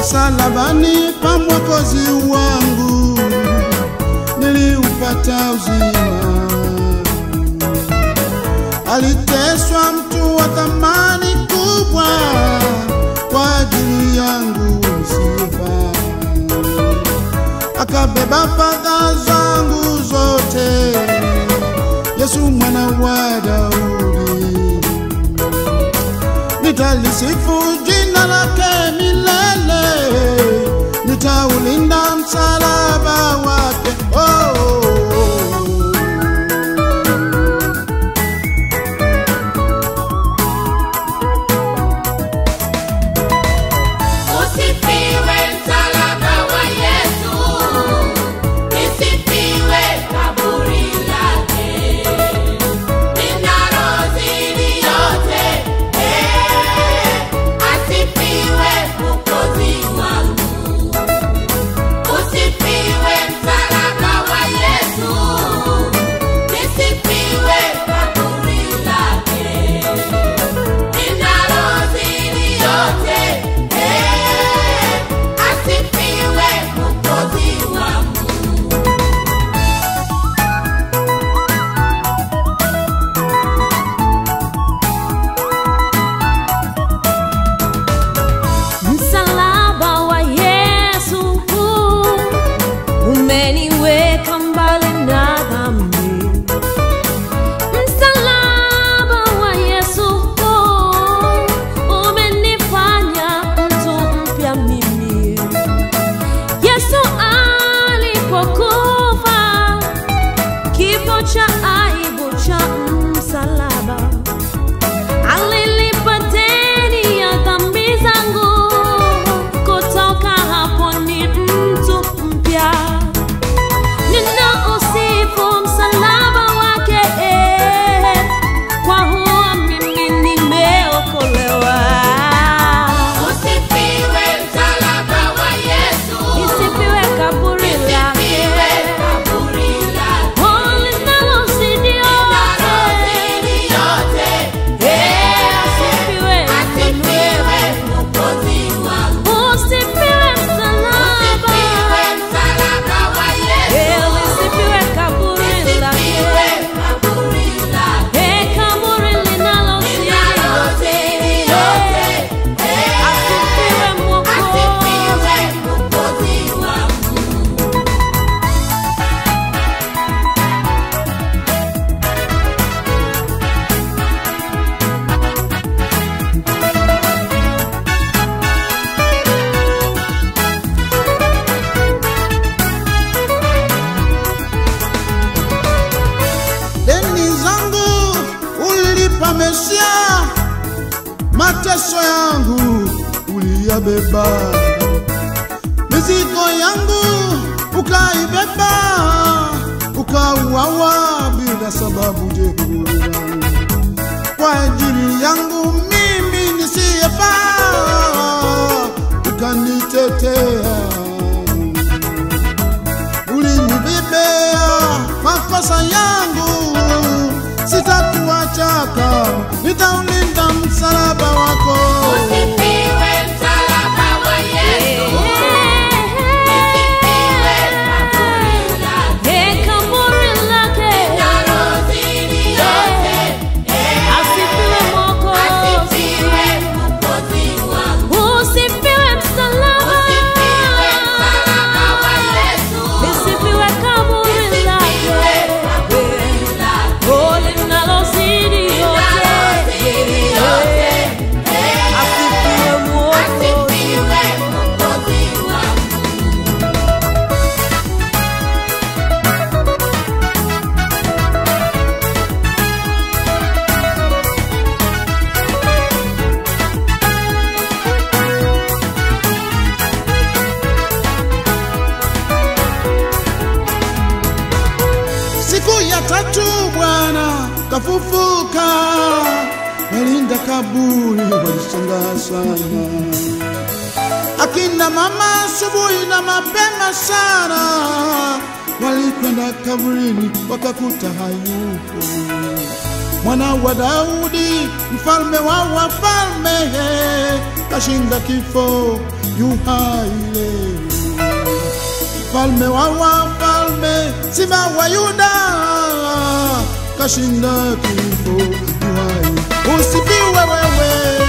msalabani pa mwokozi wangu niliupata uzima. Aliteswa mtu wa thamani kubwa kwa ajili yangu nisiyefaa, akabeba fadhaa zangu zote. Yesu mwana wa Daudi, nitalisifu jina lake milele, nitaulinda msalaba wake. Oh, oh, oh. Usifiwe msalaba wa Yesu, lisifiwe kaburi lake, linalozidi yote. Eh, asifiwe Mwokozi wangu. Usifiwe msalaba wa Yesu, lisifiwe kaburi lake linalozidi yote. Eh, asifiwe Mwokozi wangu. Msalaba wa Yesu umeniweka mbali na dhambi. Msalaba wa Yesu umenifanya mtu mpya mimi. Yesu alipokufa kifo cha aibu cha msalaba alilipa deni ya dhambi zangu. Kutoka hapo ni mtu mpya, ninausifu msalaba wake, eh, kwa huo mimi nimeokolewa. Usifiwe msalaba wa Yesu, Isifiwe kaburi lisifiwe lake, kaburi lake, oh, linalozidi yote. linalozidi yote. Eh, asifiwe Asifiwe Mwokozi wangu. Usifiwe msalaba. Usifiwe msalaba wa Eh, Yesu, lisifiwe kaburi lisifiwe lake. kaburi lake, Eh, kaburi linalozidi linalozidi yote. yote. Eh, Asifiwe Mwokozi. asifiwe Mwokozi wangu. deni zangu ulilipa Mesia, mateso yangu uliyabeba, mizigo yangu ukaibeba, ukauawa bila sababu Jehova, kwa ajili yangu mimi nisiyefaa, ukanitetea ulinibebea makosa yangu, sitakuachaka, nitaulinda msalaba wako. Usifiwe msalaba wa Yesu, lisifiwe kaburi lake, Eh, kaburi lake. linalozidi yote. Eh, Asifiwe Mwokozi. asifiwe Mwokozi wangu. Usifiwe msalaba. Usifiwe msalaba wa Yesu, Lisifiwe kaburi lisifiwe lake. kaburi lake, Oh, linalozidi yote. linalozidi yote. Eh, Asifiwe Mwokozi. asifiwe Mwokozi wangu. Siku ya tatu Bwana kafufuka, nalinda kaburi, walishangaa sana. Akina mama asubuhi na mapema sana walikwenda kaburini wakakuta hayupo. mwana wa Daudi, mfalme wa wafalme, kashinda kifo, yu hai leo mfalme wa wafalme, simba wa Yuda, kashinda kifo, yu hai. Usifiwe wewe